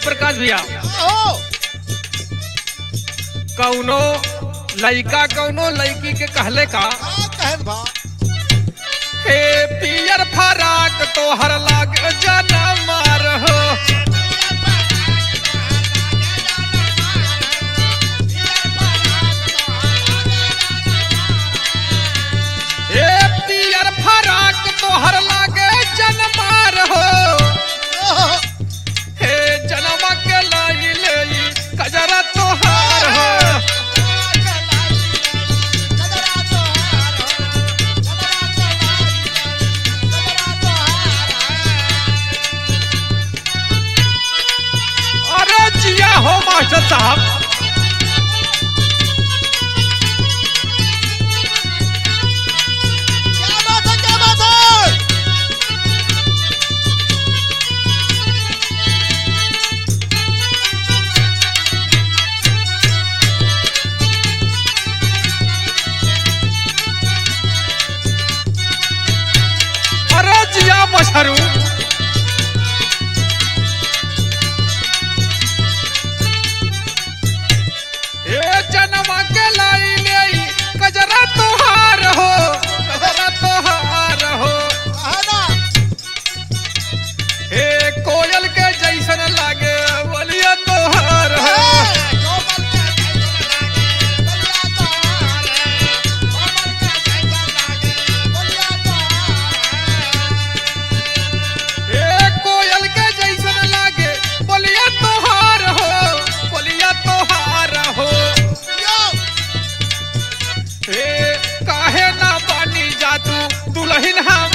प्रकाश भैया ओ कौनो लइका कौनो लड़की के कहले का का कहत बा हे पियर फराक तोहर लाग जनम रहो हे पियर फराक तोहर लागे जनम रहो ओहो, हे जनम के लाई ले कजरा तोहार हो अरे जिया हो मास्टर साहब क्या बात है क्या बात है अरे जिया मछरू ए जनम के लाई ले कजरा तोहार हो कजरा तोहार हो है ना हे कोयल के जैसन लागे बलिया तोहार हो हे कोयल के जैसन लागे बलिया तोहार हो बलिया तोहार हो हे काहे ना बानी जा तू दुल्हन हम